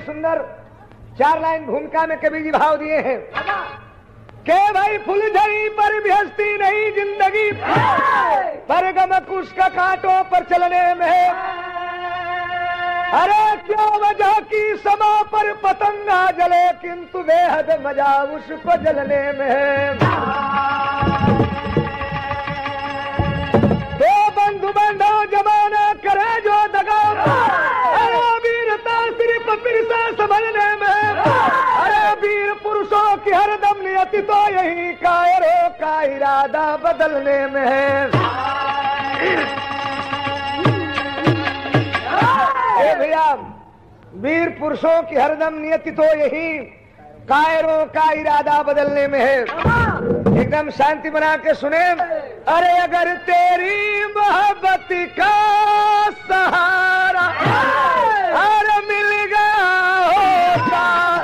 सुंदर चार लाइन भूमिका में कवि जी भाव दिए हैं के भाई फुलझड़ी पर भी हंसती नहीं जिंदगी पर गम कुश का कांटों पर चलने में है अरे क्यों वजह की समा पर पतंगा जले किंतु बेहद मजा उसको जलने में है दो बंधु बंधो जमाना करे जो दगा अरे वीरता सिर्फ फिरसा संभलने में अरे वीर पुरुषों की हरदम नियति तो यही कायरों का इरादा बदलने में है ए भैया वीर पुरुषों की हरदम नियति तो यही कायरों का इरादा बदलने में है एकदम शांति बना के सुने अरे अगर तेरी मोहब्बत का सहारा हर मिल गया होता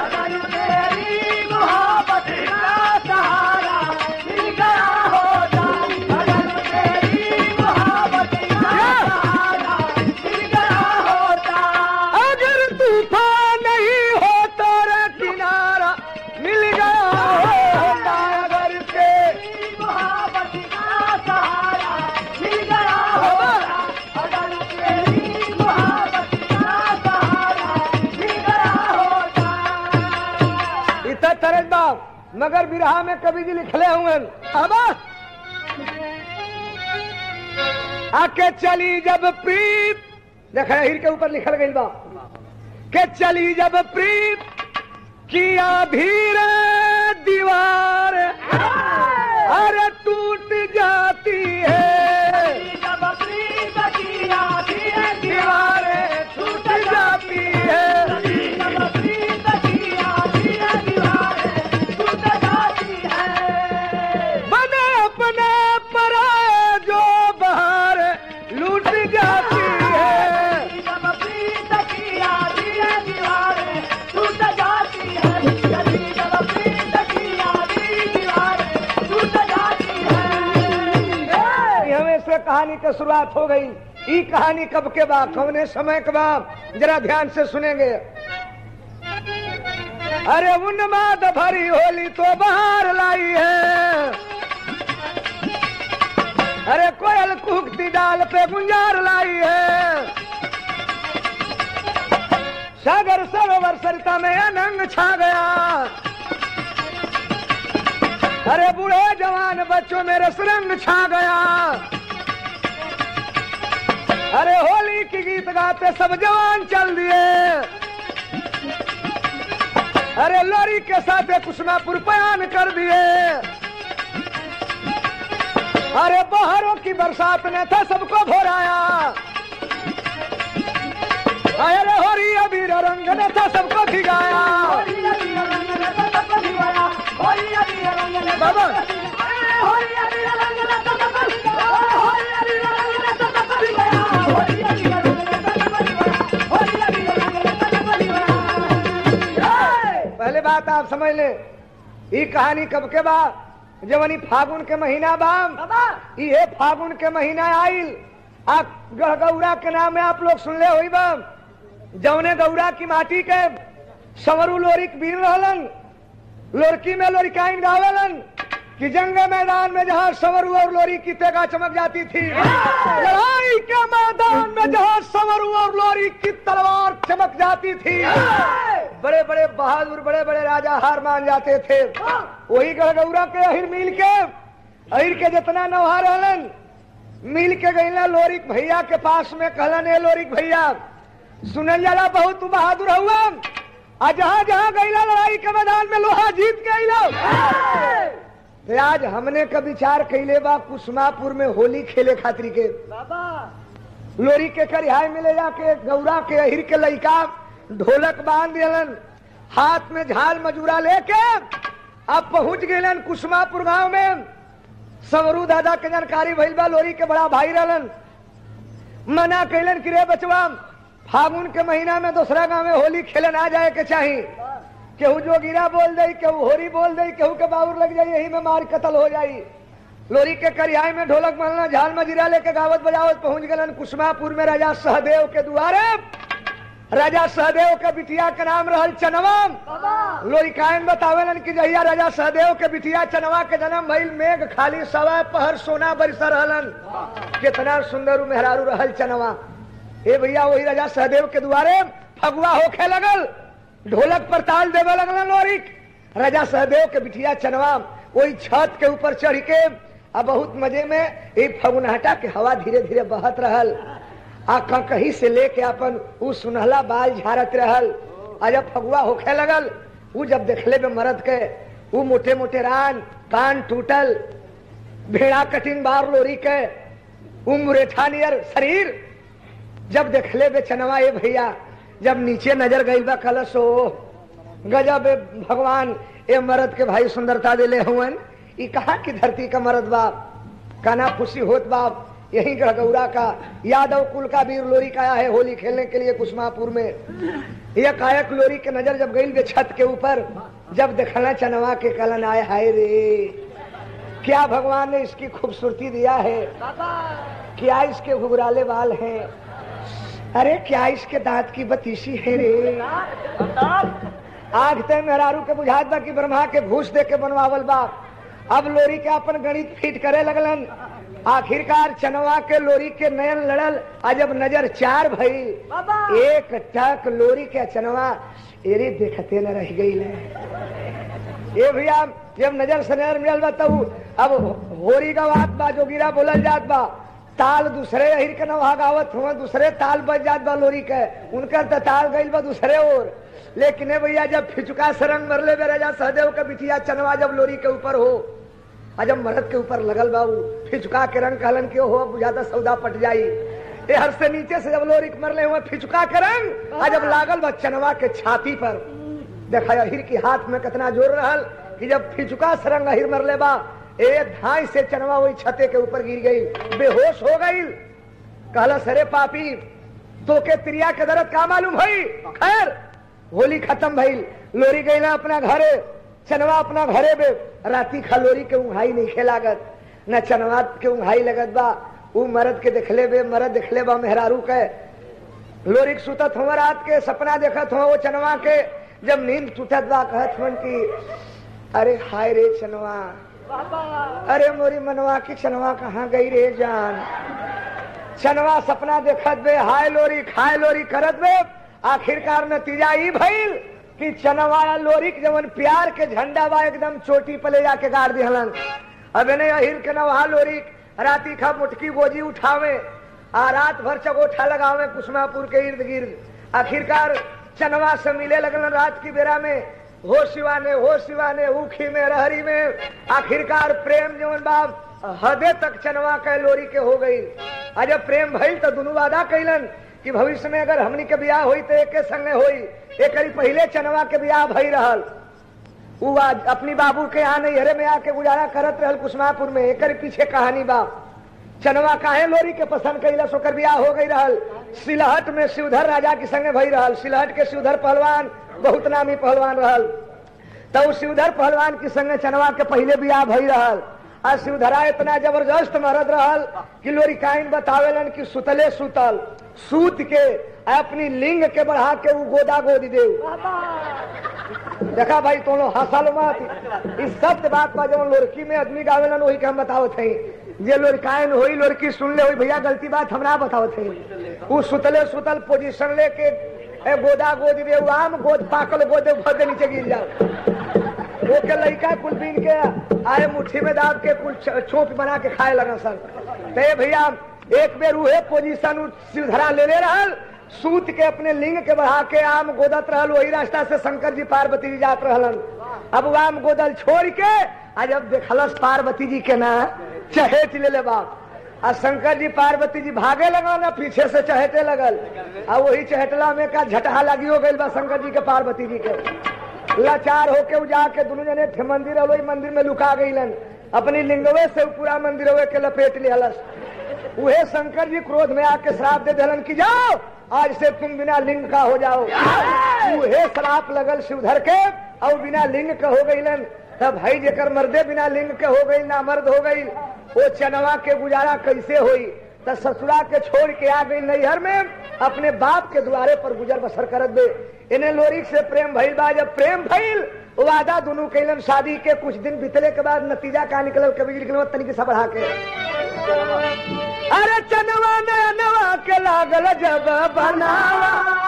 अगर तूफान नहीं होता रे किनारा मिल गया होता अगर तेरी इतना तरस बाप मगर बिरहा में कवि जी लिखले हुए अब आके चली जब प्रीत देख हिर के ऊपर लिखल गई बा के चली जब प्रीत किया धीरे दीवार अरे टूट जाती है दीवारें टूट जाती है बने अपने पर जो बाहर लूट जाती है हमें से कहानी की शुरुआत हो गई ई कहानी कब के बाद कौने समय के बाद जरा ध्यान से सुनेंगे अरे उन्माद भरी होली तो बाहर लाई है अरे कोयल कुकती डाल पे गुंजार लाई है सागर सरोवर सरिता में अनंग छा गया अरे बूढ़े जवान बच्चों में रसरंग छा गया अरे होली की गीत गाते सब जवान चल दिए अरे लोरी के साथ कुसमापुर बयान कर दिए अरे बहारों की बरसात ने था सबको भोराया अरे होरी अबीर रंग ने था सबको भिगाया बाबा पहले बात आप समझ ले ये कहानी कब के बाद जवनी फागुन के महीना बाम ये फागुन के महीना आइल आप गढ़गौरा के नाम में आप लोग सुन ले हुई बाम जवने गौरा की माटी के सवरू लोरिक बीन रहलन लोरकी में लोरिकाइन गावेलन कि जंग मैदान में जहाँ सवरू और लोरी की तेगा चमक जाती थी लड़ाई के मैदान में जहाँ सवरू और लोरी की तलवार चमक जाती थी बड़े बड़े बहादुर बड़े बड़े राजा हार मान जाते थे वही गढ़गौरा के अहिर मिल के अहिर के जितना नौहा रहलन मिल के गईला लोरिक भैया के पास में कहलन ए लोरिक भैया सुनल जाला बहुत तू बहादुर हुआ आ जहाँ जहाँ गईला लड़ाई के मैदान में लोहा जीत के अइला तो आज हमने का विचार कैले बा कुसमापुर में होली खेले खातिर के लोरी के करिहाय मिले जाके गौरा के अहिर के लइका ढोलक बांध दिलन हाथ में झाल मजूरा लेके अब पहुंच गए कुसमापुर गांव में सवरू दादा के जानकारी भइल बा लोरी के बड़ा भाई रहलन मना कैलन कि रे बचवा फागुन के महीना में दूसरा गांव में होली खेले ना जाए के चाही केहू जोगिरा बोल दई केहू होरी बोल दई केहू के बाउर लग जाई यही में मार कतल हो जाई लोरी के करियाई में ढोलक मलना झाल मजीरा लेके गावत बजावत पहुंच गलन कुसमापुर में राजा सहदेव के दुआरे राजा सहदेव के बिटिया के नाम रहल चनवा लोरिकायन बतावेलन कि जहिया राजा सहदेव के बिटिया चनवा के जन्म भइल मेघ खाली सवा पहर सोना बरस रहलन कितना सुंदर उ मेहरारू रहल चनवा हे भैया वही राजा सहदेव के द्वारे फगुआ होखे लगल ढोलक पर ताल देवे लगलन लोरिक राजा सहदेव के बिटिया चनवा वही छत के ऊपर चढ़ के आ बहुत मजे में एक फगुनहटा के हवा धीरे धीरे बहत रहल आ कहीं से लेके अपन उ सुनहला बाल झारत रहल आ जब फगुआ होखे लगल उ जब देखले में मरद के उ मोटे मोटे रान कान टूटल भेड़ा कटिंग बार लोरी के उ मुरेठा नियर शरीर जब देखले बे चनवा ये भैया जब नीचे नजर गई बा कलश हो गजब ए भगवान ए मर्द के भाई सुंदरता दिले हुवन ई कहा की धरती का मर्द बाप काना खुशी होत बाप यही गढ़गौरा का यादव कुल का वीर लोरी का आया है होली खेलने के लिए कुसमापुर में यह कायक लोरी के नजर जब गई छत के ऊपर जब देखना चनवा के कलन आए हाय रे क्या भगवान ने इसकी खूबसूरती दिया है क्या इसके घुघराले बाल हैं अरे क्या इसके दांत की बतीसी है रे आग ते मेहरारू के बुझात बा कि ब्रह्मा के घूस दे के बनवावल बा अब लोरी के अपन गणित फिट करे लगलन आखिरकार चनवा के लोरी के नयन लड़ल आ जब नजर चार भई एक टक लोरी के चनवा एरे देखते न रह गई ये भैया जब नजर से नजर मिलल बा तब अब होरी का बात बा जोगिरा बोलल जात बा ताल दूसरे अहिर के नवा गावत हुआ दूसरे ताल बज जात बा लोरी के उनकर तो ताल गईल बा दूसरे ओर लेकिन ए भैया जब फिचुका सरंग मरले बे राजा सहदेव के बिटिया चनवा जब लोरी के ऊपर हो आ जब मरद के ऊपर लगल बाबू फिचुका के रंग कहलन के हो बुझाता सौदा पट जाई ए हर से नीचे से जब लोरी के मरले हुए फिचुका के रंग आ जब लागल बा चनवा के छाती पर देखा अहिर के हाथ में कितना जोर रहल कि जब फिचुका सरंग अहिर मरले बा एक धाई से चनवा वही छते के ऊपर गिर गई बेहोश हो गई कहला सरे पापी तो के त्रिया के दर्द का मालूम भई खैर होली खत्म भइल लोरी गई ना अपना घरे चनवा अपना घरे बे राती खा लोरी के उंघाई नहीं खेलागत न चनवा के उंघाई लगत बा उ मरद के देखले बे मरद देखले बा मेहरारू के लोरी के सुतत हुआ रात के सपना देखत हुआ वो चनवा के जब नींद टूटत बा कहत हुन की अरे हाय रे चनवा अरे मोरी मनवा की चनवा कहाँ गई रे जान चनवा सपना देखत बे हाय लोरी खाय लोरी करत बे आखिरकार नतीजा ई भइल कि चनवा लोरी के जवन प्यार के झंडा बा एकदम चोटी पे ले जाके गाड़ दिहलन अब ने अहिर के नवा लोरी राती खा मुटकी गोजी उठावे आ रात भर चगोठा लगावे कुसमापुर के इर्द गिर्द आखिरकार चनवा से मिले लगलन रात की बेरा में हो शिवाने हो शिवाने ऊखी में रहरी में आखिरकार प्रेम जवन बाब हदे तक चनवा के लोरी के हो गई आ जब प्रेम भइल तो दोनों वादा कैलन कि भविष्य में अगर हमनी के ब्याह हुई तो एक संगे हुई एक पहले चनवा के ब्याह भई रहल उ आज अपनी बाबू के यहाँ नहीं हरे में आके गुजारा करत रहल कुसमापुर में एक पीछे कहानी बा चनवा काहे लोरी के पसंद कैला सोकर ब्याह हो गई रहल सिलहट में शिवधर राजा के संगे भई रहल सिलहट के शिवधर पहलवान बहुत नामी पहलवान रहल तो शिवधर पहलवान के संगे चनवा के पहले ब्याह भई रहल आ शिवधरा इतना जबरदस्त मरद रहल कि लोरी काइन बतावेलन कि सुतले सुतल सूत के अपनी लिंग के बढ़ा के उ गोदा गोदी दे देखा भाई तुम लोग हंसल मत इस सत्य बात पर जब लड़की में आदमी गावेलन वही के हम बतावत है जे लड़कायन होई लड़की सुन ले होई भैया गलती बात हमरा बतावत है उ सुतले सुतल पोजीशन लेके ए गोदा गोद दे उ आम गोद पाकल गोदे भर के नीचे गिर जाओ वो के लड़का कुल बीन के आए मुट्ठी में दाब के कुल छोप बना के खाए लगा सर ते भैया एक बेर उहे पोजीशन सिरधरा ले ले रहल सूत के अपने लिंग के बढ़ा के आम गोदत रहल वही रास्ता से शंकर जी पार्वती जी जात रहलन अब वो आम गोदल छोड़ के आज अब देखलस पार्वती जी के ना चहेट ले ले बाप आ शंकर जी पार्वती जी भागे लगा ना पीछे से चहेटे लगल आ वही चहेटला में का झटहा लगी हो गई बा शंकर जी के पार्वती जी के लाचार होके उ जाके दोनों जने थे मंदिर वही मंदिर में लुका गईलन अपनी लिंगवे से पूरा मंदिर के लपेट लिहलस उहे शंकर जी क्रोध में आके श्राप दे दिलन कि जाओ आज से तुम बिना लिंग का हो जाओ उहे श्राप लगल शिवधर के और बिना लिंग के हो गईलन तब भाई जेकर मर्दे बिना लिंग के हो गई ना मर्द हो गई वो चनवा के गुजारा कैसे हुई तो ससुरा के छोड़ के आ गई नैहर में अपने बाप के द्वारे पर गुजर बसर करत बे इन्हें लोरिक से प्रेम भइल बा जब प्रेम भइल वादा दोनों कैलन शादी के कुछ दिन बीतले के बाद नतीजा का निकलल कभी निकल तनिक सा बढ़ा के अरे चनवा नवा के लागल जब बनावा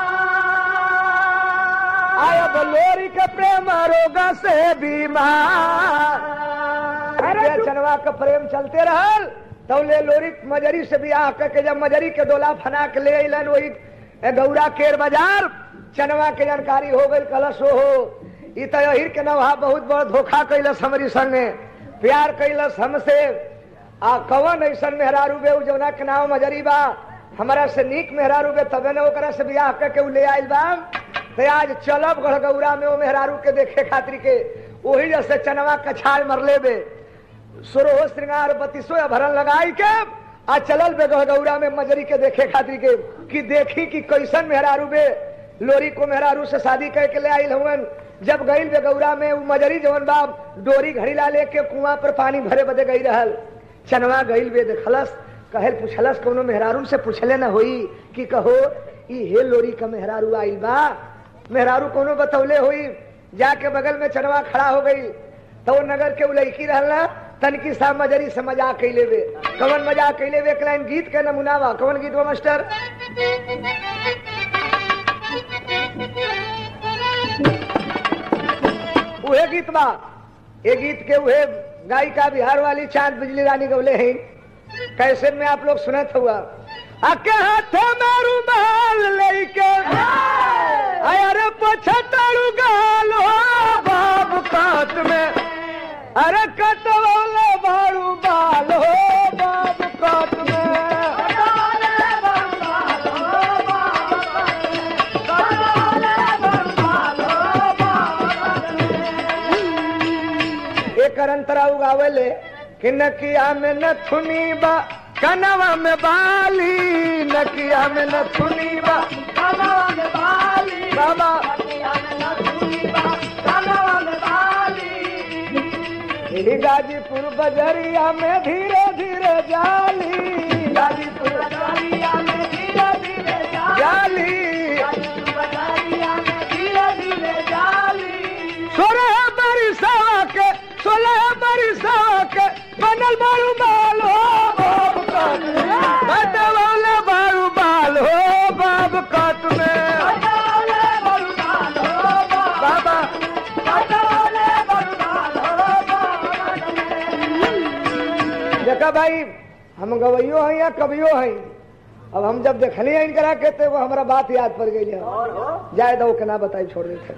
आया बलोरी के प्रेम रोग से बीमार अरे चनवा का प्रेम चलते रहल तो ले लोरी मजरी से बियाह करके जब मजरी के डोला फना के ले अलन वही गौरा केर बाजार चनवा के जानकारी हो गई कलश हो ई तो अहिर के नवा बहुत बड़ धोखा कैलस हमारी संगे प्यार कैलस हमसे आ कवन ऐसन मेहरारू बे उ जौना के नाम मजरी बा हमारा से नीक मेहरारू बे तबे न ओकरा से बियाह करके उ ले आइल बा तो आज चलब गढ़गौरा में वो मेहरारू के देखे खातिर के वही जैसे चनवा कछाल मरले बे सुरोह श्रृंगार बत्तीसो भरन लगाई के आ चलल बे गढ़गौरा में मजरी के देखे खातिर के कि देखी कि कैसन मेहरारू बे लोरी को मेहरारू से शादी करके ले आइल हुवन जब गईल बे गौरा में उ मजरी जवन बाप डोरी घड़ीला लेके कुआं पर पानी भरे बदे गई रहल चनवा गईल बे देखलस कहल पूछलस कोनो मेहरारू से पूछले न होई कि कहो ई हे लोरी का मेहरारू आइल बा मेहरारू कोनो बतौले हुई जाके बगल में चनवा खड़ा हो गई तो वो नगर के उ लड़की रहला तनकी सा मजरी से मजाक कैले बे कवन मजाक कैले बे एक लाइन गीत के नमूना बा कवन गीत बा मास्टर उहे गीत बा ये गीत के उहे गायिका बिहार वाली चांद बिजली रानी गौले हैं कैसे में आप लोग सुनत हुआ आके हाथे में रुमाल लेके अरे पछतारू गाल हो बाब कात में अरे कटवले बारू बाल हो बाब कात में एकर अंतरा उगावेले कि नकिया में नथुनी बा कनवा में बाली नकिया में नथुनी बा बाबा यही गाजीपुर बजरिया में धीरे धीरे जाली गाजीपुर जाली सोलह बरिसवा के सोलह बरिसवा के बनल बारू बाल हो बाब काट बदवले बारू बाल हो बाब काट में बाबा देखा भाई हम गवैयो हैं या कवियो हैं अब हम जब देखली हैं इनकरा के तो वो हमारा बात याद पड़ गई है जाए दो के ना बताई छोड़ देते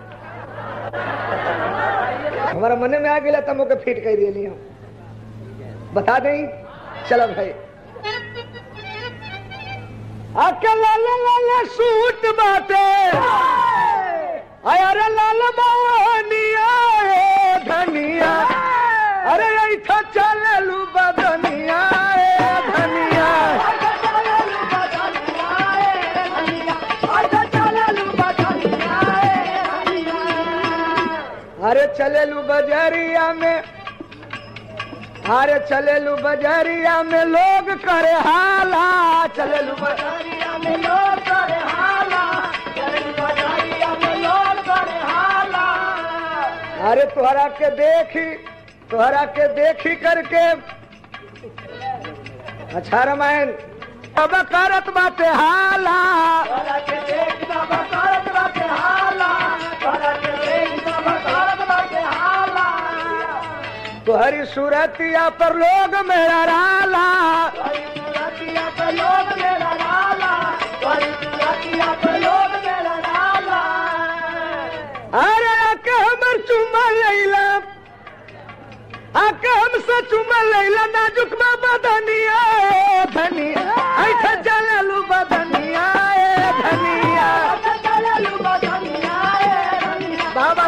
हमारा मन में आ गया तब ओके फिट कर दिली हम बता दें चलो भाई आके लाल लाल सूट बाटे अरे लाल बानिया ए धनिया अरे ऐठा चललू बदनिया ए धनिया अरे चलेलू बजरिया में अरे चलेलू बजरिया में लोग करे हाला चलेलू बजरिया में लोग करे हाला अरे तोहरा के देखी तोहरा के देखी करके अच्छा रामायण अब करत बाटे हाला तोहरी सूरतिया पर लोग मेरा राला अरे आके हमर चुमा लैला आके हमसे चुमा लैला नाजुक बा बदनिया ए धनिया ऐठा चललू बदनिया ए धनिया बाबा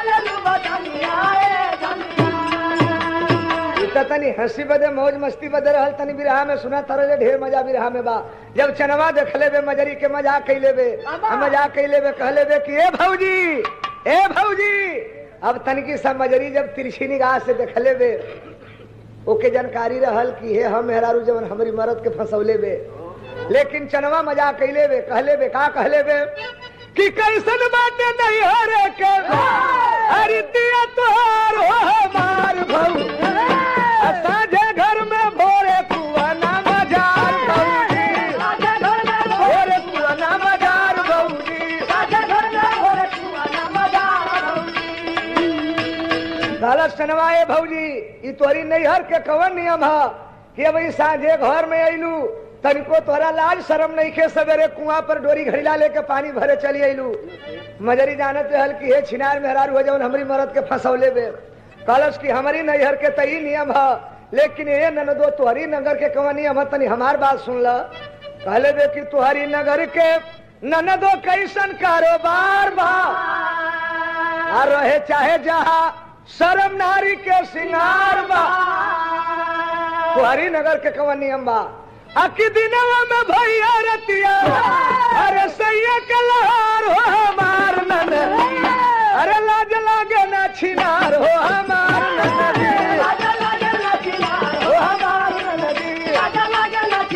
इतना तनी हंसी बदे मौज मस्ती बदे रहल तनी बिरहा में सुना तरह जे ढेर मजा बिरहा में बा जब चनवा देखले बे मजरी के मजाक कैले बे हम मजाक कैले बे कहले बे कि ए भौजी ए भौजी अब तनकी सब मजरी जब तिरछी निगाह से देखले बे ओके जानकारी रहल कि हे हम मेहरारू जवन हमारी मरद के फंसौले बे लेकिन चनवा मजा कैले बे कहले बे का कहले बे कि कैसन बाटे नहीं हरे के अरे दिया तोहार हो हमार भऊ साझे घर में भोरे कुआना मजार भौजी भोरे कुआना मजार भौजी गलत सनवाए भौजी ई तोरी नैहर के कवन नियम है कि अब ई साझे घर में अइलू तनिको तोरा लाज शरम नहीं के सवेरे कुआं पर डोरी घड़ीला लेके पानी भरे चली अइलू मजरी जानत रहल कि हे छिनार मेहरारू हो जवन हमरी मरद के फंसौले बे कलश की हमारी नैहर के तई नियम है लेकिन ये ननदो तुहरी नगर के कवन नियम है तनी हमार बात सुन ल कहले बे कि तुहरी नगर के ननदो कैसन कारोबार बा आ रहे चाहे जहाँ शर्म नारी के सिंगार बा तुहरी नगर के कवन नियम बा अकी दिनवा में भैया रतिया अरे सैया के लहार हो हमार नन अरे लाज लागे ना छिनार हो हमार ननदी हो हमार ननदी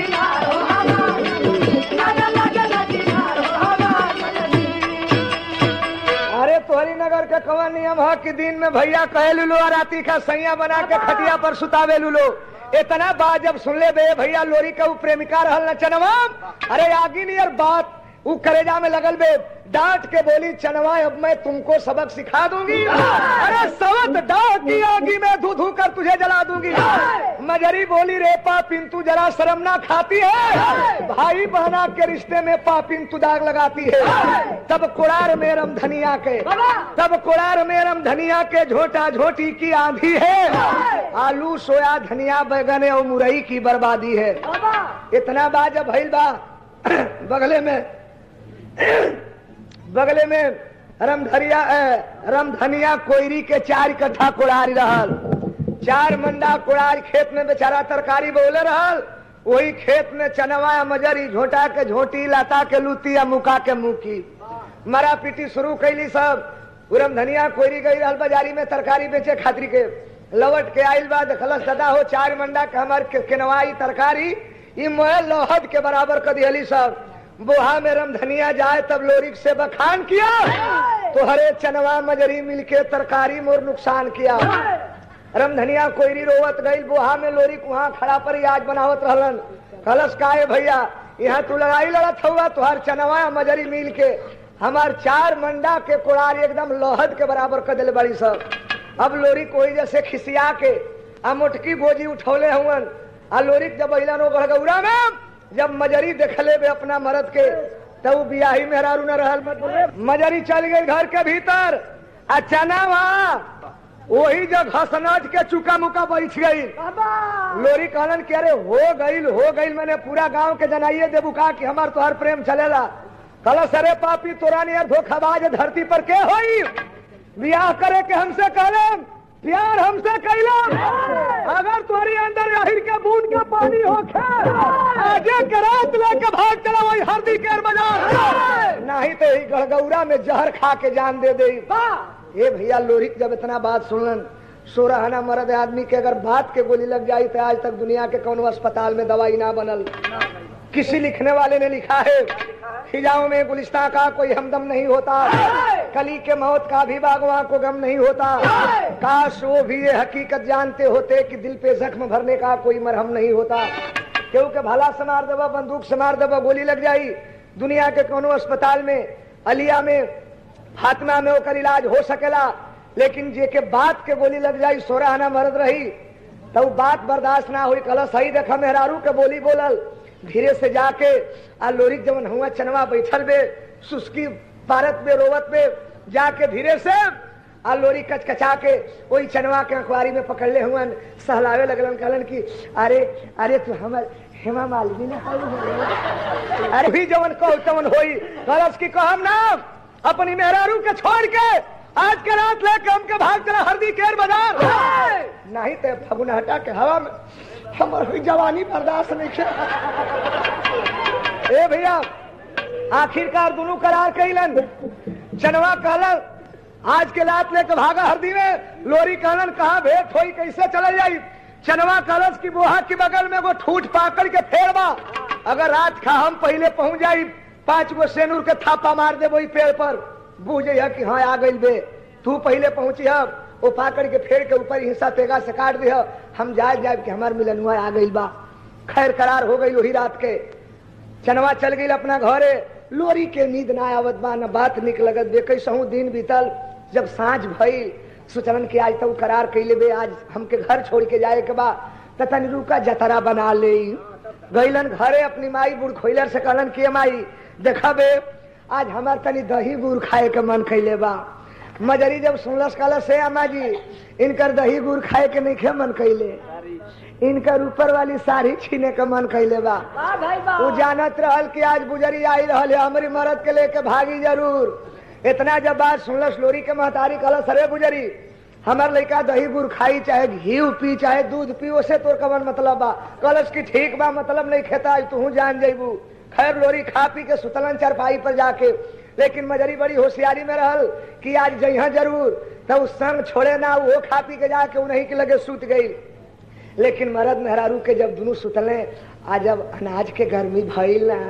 अरे तोहरी नगर के कवन नियम है कि दिन में भैया कहे लुलो और राती का सैया बना के खटिया पर सुतावे लुलो इतना बात जब सुन ले बे भैया लोरी का उ प्रेमिका रहल न चनवा अरे आगी नियर बात उ करेजा में लगल बे डांट के बोली चनवा अब मैं तुमको सबक सिखा दूंगी अरे सवत डांट की आगी में धू धू कर तुझे जला दूंगी मजरी बोली रे पापिन तू जरा शर्म ना खाती है भाई बहना के रिश्ते में पापिन तू दाग लगाती है तब कुड़ार में रम धनिया के तब कुड़ार में रम धनिया के झोटा झोटी की आंधी है आलू सोया धनिया बैगन और मुरई की बर्बादी है इतना बात जब भइल बा बगले में बगले में रमधरिया रमधनिया कोयरी के चार कट्ठा कोड़ारी रहल चार मंडा कोड़ारी खेत में बेचारा तरकारी बोले रहल वही खेत में चनवा मजरी झोटा के झोटी लता के लूती या मुका के मुकी मरा पीटी शुरू कैली सब उरम धनिया कोयरी गई रहल बाजारी में तरकारी बेचे खातिर के लवट के आइल बा देखलस दादा हो चार मंडा के हमार के केनवाई तरकारी ई मोह लोहद के बराबर कर दिहली सब बोहा में रम धनिया जाए तब लोरिक से बखान किया तो हरे चनवा मजरी मिलके तरकारी मोर नुकसान किया रम धनिया कोयरी रोवत गई बोहा में लोरी वहां खड़ा पर आज बनावत रहलन कलश काहे भैया यहाँ तू लड़ाई लड़त हुआ तुहार चनवा मजरी मिल के हमार चार मंडा के कोड़ार एकदम लोहद के बराबर कर दिले बड़ी सब अब लोरी कोई जैसे खिसिया के आ मोटकी गोजी उठौले हुवन आ लोरी जब अइलन वो गड़गौरा में जब मजरी देखले बे अपना मरद के तब वो बियाही मेहरारू न रहल मत बोले मजरी चल गई घर के भीतर आ चना वहाँ वही जब हसनाज के चुका मुका बैठ गई लोरी कहलन कि अरे हो गईल हो गईल मैंने पूरा गांव के जनाइए देबू का कि हमार तोहर प्रेम चलेला कलश अरे पापी तोरा नियर धोखाबाज धरती पर के होई बियाह करे के हमसे कहले प्यार हमसे कैलम अगर तुम्हारी अंदर अहिर के बूंद के पानी होखे आजे के रात लेके भाग चला वही हरदी के बाजार नहीं तो ही गड़गौरा में जहर खा के जान दे दे ए भैया लोहित जब इतना बात सुनलन सोरहना मर्द आदमी के अगर बात के गोली लग जाई तो आज तक दुनिया के कोनो अस्पताल में दवाई ना बनल किसी लिखने वाले ने लिखा है खिजाओं में गुलिस्ता का कोई हमदम नहीं होता कली के मौत का भी बागवा को गम नहीं होता काश वो भी ये हकीकत जानते होते कि दिल पे जख्म भरने का कोई मरहम नहीं होता क्योंकि भला से मार देवा बंदूक से मार देवा गोली लग जाई दुनिया के कोनो अस्पताल में अलिया में फातिमा में ओकर इलाज हो सकेला लेकिन जे के बात के गोली लग जाई सोरह आना मरद रही तब बात बर्दाश्त ना हुई कल सही देखा मेहरारू के बोली बोलल धीरे से जाके आ लोरी जवन हुआ चनवा बैठल बे सुस्की पारत में रोवत में जाके धीरे से आ लोरी कचकचा के वही चनवा के अखबारी में पकड़ले हुअन सहलावे लगलन कहलन कि अरे अरे तू हमर हेमा मालिनी ने अरे भी जवन कहो तवन होई गलस की कहम ना अपनी मेहरारू के छोड़ के आज के रात लेके हमके भाग चला हरदी केर बाजार नहीं तो फगुन हटा के हवा में हमर हुई जवानी बर्दाश्त नहीं किया ए भैया आखिरकार दोनों करार कैलन चनवा कहलन आज के रात लेके भागा हरदी में लोरी कहलन कहा भेंट होई कैसे चले जाई चनवा कलश की बोहा के बगल में वो ठूठ पाकड़ के फेरबा अगर रात खा हम पहले पहुंच जाई पांच गो सेनूर के थापा मार दे वही पेड़ पर बूझ है कि हाँ आ गई बे तू पहले पहुंची है वो पाकड़ के फेर के ऊपर हिस्सा तेगा से काट दे हम जाए जाए कि हमार मिलनुआ आ गई बा खैर करार हो गई वही रात के चनवा चल गई अपना घरे लोरी के नींद ना आवत बा न बात निक लगत बे कैसहू दिन बीतल जब साँझ भइल सोचलन कि आज तो करार कैले बे आज हमके घर छोड़ के जाए के बा त तनी रुका जतरा बना ले गईलन घरे अपनी माई बुढ़ खोइलर से कहलन के माई देखा बे आज हमार तनी दही गुड़ खाए के मन कैले बा मजरी जब सुनलस कहलस से अम्मा जी इनकर दही गुड़ खाए के नहीं खे मन कैले इनकर ऊपर वाली साड़ी छीने के मन कैले बा वाह भाई वाह वो जानत रहल कि आज बुजरी आई रहल है हमारी मरद के लेके भागी जरूर इतना जब बात सुनलस लोरी के महतारी कहलस अरे बुजरी हमार लड़का दही गुड़ खाई चाहे घी पी चाहे दूध पी ओसे तोर कवन मतलब बा कहलस कि ठीक बा मतलब नहीं खेता आज तू जान जैबू खैर लोरी खा पी के सुतलन चरपाई पर जाके लेकिन मजरी बड़ी होशियारी में रहल कि आज जइहा जरूर तो उस संग छोड़े ना वो खा पी के जाके उन्हीं के लगे सुत गई लेकिन मरद मेहरारू के जब दोनों सुतले आ जब अनाज के गर्मी भइल ना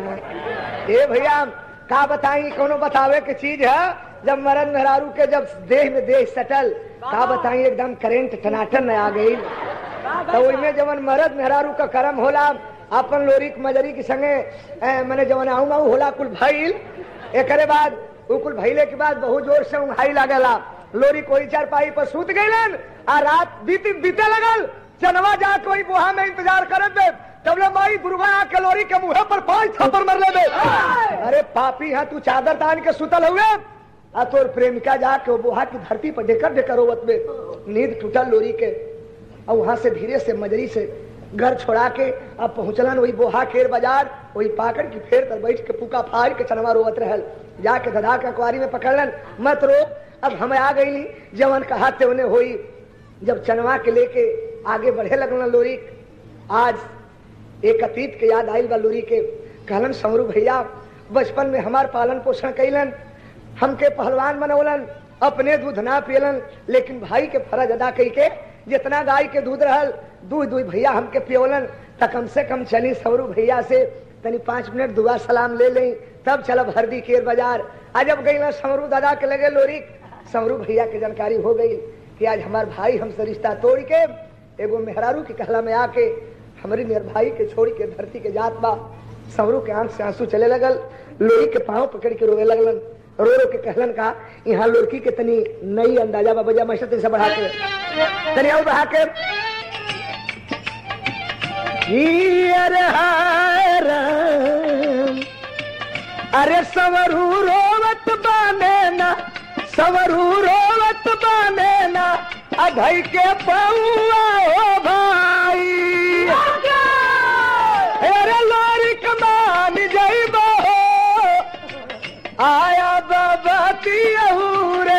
ए भैया का बताई कोनो बतावे के चीज है जब मरद मेहरारू के जब देह में देह सटल का बताई एकदम करेंट टनाटन आ गई तो ओइमे जवन मरद मेहरारू का कर्म होला अपन लोरी के मजरी के संगे ए, मने जवन आऊ माऊ होला कुल भइल एकरे बाद उ कुल भइले के बाद बहुत जोर से उंघाई लागला लोरी कोई चार पाई पर सूत गईलन आ रात बीत बीते लगल चनवा जा कोई बुहा में इंतजार करत दे तबले माई दुर्गा आके लोरी के मुंह पर पांच थप्पड़ मर ले दे अरे पापी है तू चादर तान के सुतल हुए आ तोर प्रेमिका जाके वो बुहा की धरती पर ढेकर ढेकर रोवत में नींद टूटल लोरी के और वहां से धीरे से मजरी से घर छोड़ा के अब पहुंचलन वही बोहा केर बाजार वही पाकड़ की फेर तर बैठ के पुका फाड़ के चनवा रोवत रहल जाके धधा के अखबारी में पकड़लन मत रो अब हम आ गई जवन कहा ते उन्हें होई जब चनवा के लेके आगे बढ़े लगल लोरी आज एक अतीत के याद आयल बा लोरी के कहलन समरू भैया बचपन में हमार पालन पोषण कैलन हमके पहलवान बनौलन अपने दूध ना पियलन लेकिन भाई के फर्ज अदा कई के जितना गाय के दूध रहल दूध दूध भैया हमके पियोलन त कम से कम चली सवरू भैया से तनी पाँच मिनट दुआ सलाम ले लें तब चलब हरदी केर बाजार आज जब गई समरू दादा के लगे लोरी समरू भैया के जानकारी हो गई कि आज हमार भाई हमसे रिश्ता तोड़ के एगो मेहरारू की कहला में आके हमारी नियर भाई के छोड़ के धरती के जात बा समरू के आंख से आंसू चले लगल लोरी के पाँव पकड़ के रोवे लगलन रो रो के कहलन का यहाँ लड़की के तनी नई अंदाजा बा बजा मैं से बढ़ा के तनी और बढ़ा के ही अरे हाय राम, अरे सवरू रोवत बाने ना सवरू रोवत बाने ना अधई के पौआ हो भाई अरे लोरी कमान जइबो आया बाबा रे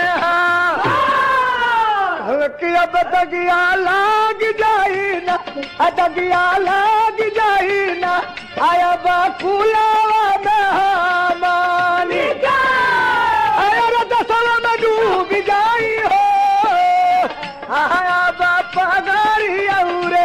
कि अब दगिया लाग जाई ना आ दगिया लाग जाई ना आया बाकुलावा में हमानी आया रे दसवा में डूब जाई हो आया बापा गारी औरे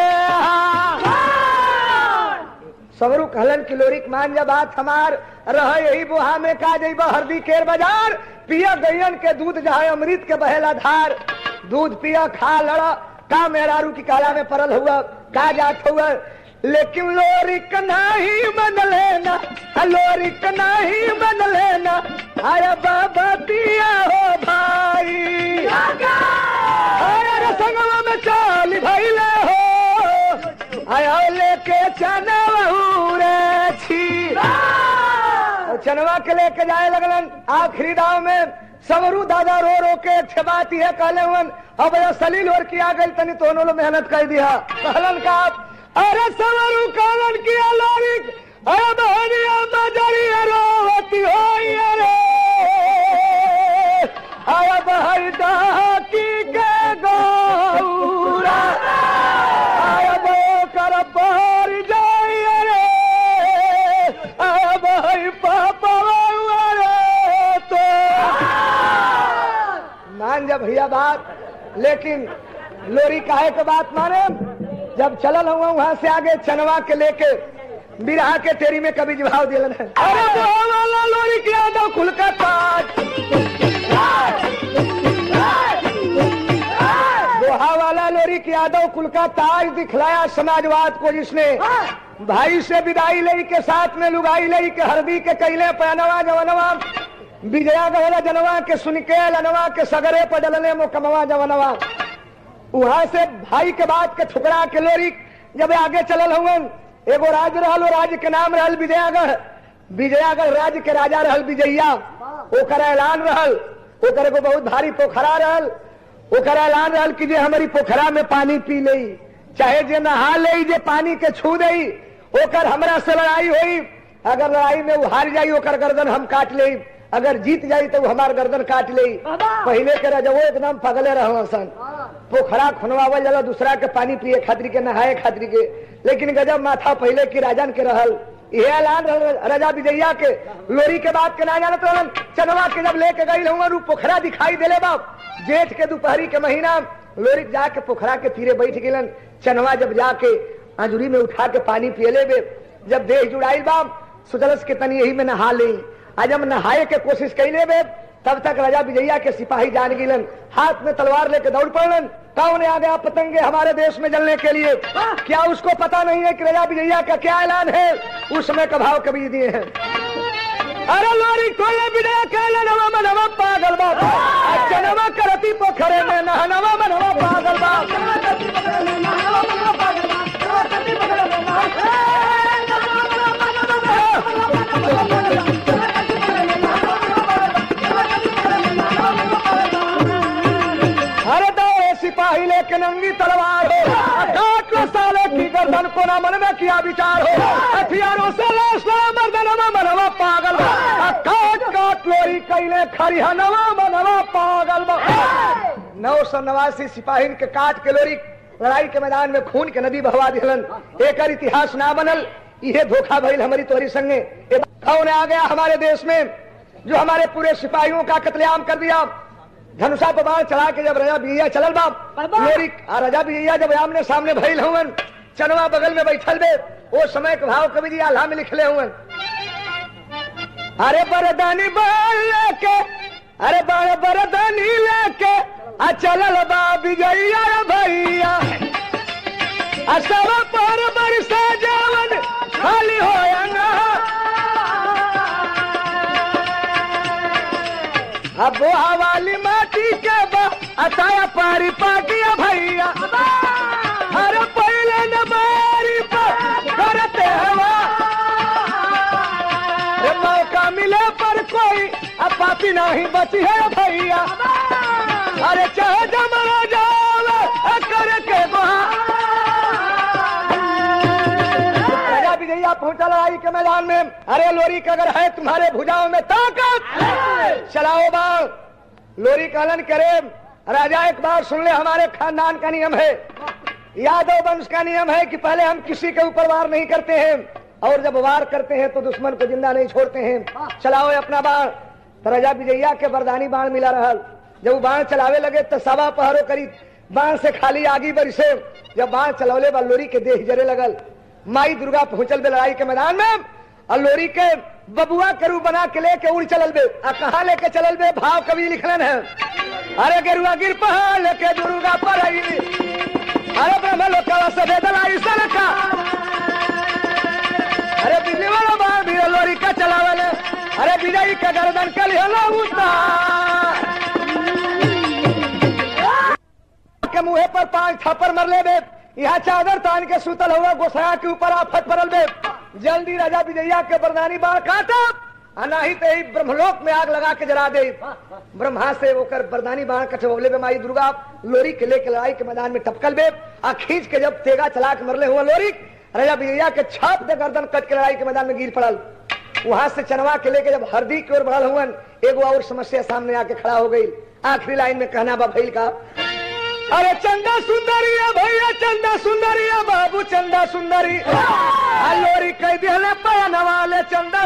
सवरू कहलन किलोरिक मान जा बात हमार रह यही बुहा में का जइब हरदी केर बाजार पिया गैयन के दूध जहाँ अमृत के बहेला धार दूध पिया खा लड़ा का मेहरारू की काला में परल हुआ का जात हुआ लेकिन लोरिक नहीं मन लेना लोरिक नहीं मन लेना आया बाबा पिया हो भाई आया रे संगवा में चाल भैले हो आया लेके चनवा रे छी और चनवा के लेके जाए लगलन आखिरी दाव में समरू दादा रो रो के छबाती है कहले हुन अब ये सलील और किया गई तनी तो उन्होंने मेहनत कर दिया कहलन का अरे समरू कहलन किया लोरिक अरे बहनिया मजरी रोवती होई रे आया बहई डाकी के गौरा आया बो कर बाहर जाई रे आया बहई पापा रे तो मान जा भैया बात लेकिन लोरी काहे के बात माने जब चलल हुआ वहां से आगे चनवा के लेके बिरहा के तेरी में कभी जवाब दिलन है अरे दोहा वाला लोरी के यादव खुल का ताज दोहा वाला लोरी के यादव कुल का ताज दिखलाया समाजवाद को जिसने भाई से विदाई लई के साथ में लुगाई लई के हरदी के कैले पैनवा जवनवा विजया गहला जनवा के सुन के लनवा के सगरे पर डलने मुकमवा जवनवा वहां से भाई के बात के ठुकरा के लोरी जब आगे चलल हुवन एगो राज रहल वो राज्य के नाम रहल विजयागढ़ विजयागढ़ राज्य के राजा रहल विजया ओकर ऐलान रहल ओकर एगो बहुत भारी पोखरा रहल ओकर ऐलान रहल कि जे हमारी पोखरा में पानी पी लई चाहे जे नहा ले जे पानी के छू दई ओकर हमरा से लड़ाई होई अगर लड़ाई में वो हार जाई ओकर गर्दन हम काट ले अगर जीत जाई तो वो हमार गर्दन काट ले पहले के रजवो एकदम पगले रहल सन पोखरा खुनवावल जाला दूसरा के पानी पिए खातिर के नहाए खातिर के लेकिन गजब माथा पहले की राजन के रहल यह ऐलान रहल राजा विजया के लोरी के बात के ना जानत रहलन चनवा के जब लेके गई हूँ रू पोखरा दिखाई देले बाप जेठ के दोपहरी के महीना लोरी जाके पोखरा के तीरे बैठ गेलन चनवा जब जाके आंजुरी में उठा के पानी पियले बे जब देह जुड़ाई बाप सोचलस के तनी यही में नहा ली आज हम नहाए के कोशिश कैले बे तब तक राजा विजया के सिपाही जान गिलन हाथ में तलवार लेके दौड़ पड़लन कौन आ गया पतंगे हमारे देश में जलने के लिए क्या उसको पता नहीं है कि राजा विजया का क्या ऐलान है उस समय का भाव कभी दिए हैं अरे लोरी कोले विजया कहले नवा मनवा पागल बाप अच्छा नवा करती पोखरे में नहनवा मनवा पागल बाप अरे दो सिपाही लेके नंगी तलवार हो काट लो साले की गर्दन को ना मन में किया विचार हो हथियारों से लाश लो मर्दनवा मनवा पागल बा। आ काट काट लोरी कैले खरी हनवा मनवा पागल बा। नौ सौ नवासी सिपाही के काट के लोरी लड़ाई के मैदान में खून के नदी बहवा दिलन एक इतिहास ना बनल यह धोखा भइल हमारी तोरी संगे ए कौन आ गया हमारे देश में जो हमारे पूरे सिपाहियों का कत्लेआम कर दिया धनुषा पर बाण चढ़ा के जब राजा बिजैया चलल बाप लोरी आ राजा बिजैया जब आमने सामने भइल हुवन चनवा बगल में बैठल बे वो समय के भाव कवि जी आल्हा में लिखले हुवन अरे बरदानी बाल लेके अरे बड़ बरदानी लेके आ चलल बा बिजैया रे भैया आ सब पर बरसा जावन खाली होया ना अब वो हवाली माटी के बा अताया पारी पाटिया भैया अरे पहले न मारी पा करते हवा अरे मौका मिले पर कोई अब पापी नहीं बची है भैया अरे चाहे जमरा जावे कर के राजा विजया पहुंचा लड़ाई के मैदान में अरे लोरी का अगर है तुम्हारे भुजाओं में ताकत चलाओ बाल लोरी कहलन करे राजा एक बार सुन ले हमारे खानदान का नियम है यादव वंश का नियम है कि पहले हम किसी के ऊपर वार नहीं करते हैं और जब वार करते हैं तो दुश्मन को जिंदा नहीं छोड़ते हैं चलाओ अपना बाण तो राजा विजया के बरदानी बाण मिला रहल जब वो बाण चलावे लगे तो सवा पहरो करीब बाण से खाली आगी बरसे जब बाण चलौले बा लोरी के देह जरे लगल माई दुर्गा पहुंचल बे लड़ाई के मैदान में और लोरी के बबुआ के रूप बना के लेके उड़ चलल बे आ कहा लेके चलल बे भाव कवि लिखलन है अरे गेरुआ गिर पहाड़ लेके दुर्गा पर आई अरे ब्रह्म लोकवा से बेदलाई सलका अरे बिजली वाला बाण भी लोरी का चलावल अरे विजयी का गर्दन कल हलो उतार के मुहे पर पांच थप्पड़ मर ले बे यहाँ चादर तान के सुतल हुआ गोसाया के ऊपर आफत पड़ल बे जल्दी राजा विजया के बरदानी बाण काटा आ नाही तो ही ब्रह्मलोक में आग लगा के जला दे ब्रह्मा से होकर बरदानी बाण कटवले बे माई दुर्गा लोरी के लेके लड़ाई के मैदान में टपकल बे आ खींच के जब तेगा चला के मरले हुआ लोरी राजा विजया के छाप दे गर्दन कट के लड़ाई के मैदान में गिर पड़ल वहां से चनवा के लेके जब हरदी की ओर बढ़ल हुआ एगो और समस्या सामने आके खड़ा हो गई आखिरी लाइन में कहना बा भइल का अरे चंदा सुंदरिया भैया चंदा सुंदरिया बाबू चंदा सुंदरी आ लोरी कह दिले पयन वाले चंदा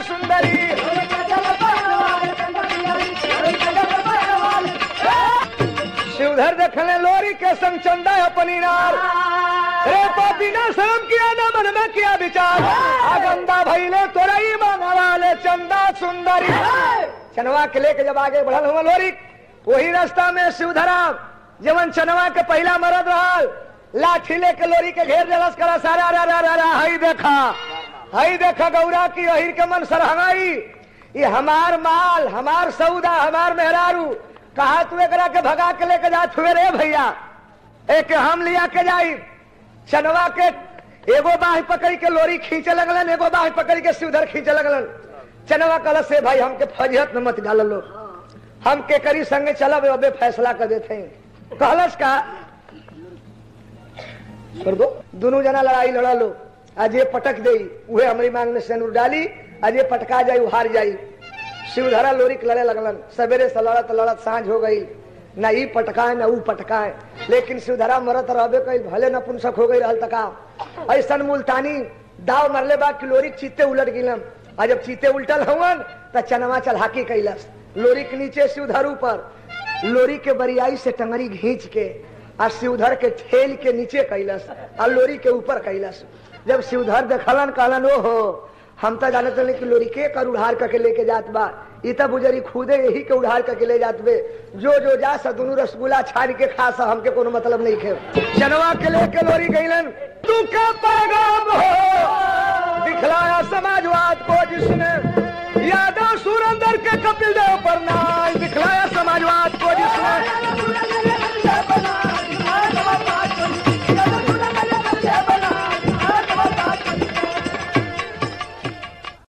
सुंदरी शिवधर देखले लोरी के संग चंदा अपनी नार रे पापी ना शर्म किया ना मन में किया विचार आगंदा भैले तोरा ही वाले चंदा सुंदरी चनवा के लेके जब आगे बढ़ल हुआ लोरी वही रास्ता में शिवधरा जवन चनवा के पहला मरद रहल लाठी लेके लोरी के घेर जलस करा सारा रा रा रा रा हई देखा हई देखा गौरा की अहिर के मन सरहंगाई ये हमार माल हमार सौदा हमार मेहरारू कहा तू एकरा के भगा के लेके जा छुए रे भैया एक हम लिया के जाई चनवा के एगो बाह पकड़ के लोरी खींचे लगलन एगो बाह पकड़ के सिवधर खींचे लगलन चनवा कल से भाई हमके फजियत में मत डाल लो हम के करी संगे चलब अबे फैसला कर देते हैं कहलस का कर दो दोनों जना लड़ाई लड़ा लो आज ये पटक दे उहे हमारी मांग में सेनुर डाली आज ये पटका जाई हार जाई शिवधरा लोरी के लड़े लगलन सवेरे से लड़त लड़त सांझ हो गई न ई पटकाए न ऊ पटकाए लेकिन शिवधरा मरत रहबे कई भले नपुंसक हो गई रहल तका ऐसन मुल्तानी दाव मरले बा कि लोरी के चीते उलट गिलम आ जब चीते उल्टल हवन त चनवा चलहाकी कैलस लोरी के नीचे शिवधर ऊपर लोरी के बरियाई से टंगरी घींच के आ शिवधर के ठेल के नीचे कैलस आ लोरी के ऊपर कैलस जब शिवधर देखलन कहलन ओ हो हम तो जानत नहीं कि लोरी के कर उड़ार करके लेके जात बा ई त बुजरी खुदे यही के उड़ार करके ले जात बे जो जो जा सा दोनों रसगुल्ला छान के खा सा हमके कोनो मतलब नहीं खे जनवा के लेके लोरी गईलन तू का पैगाम हो दिखलाया समाजवाद को जिस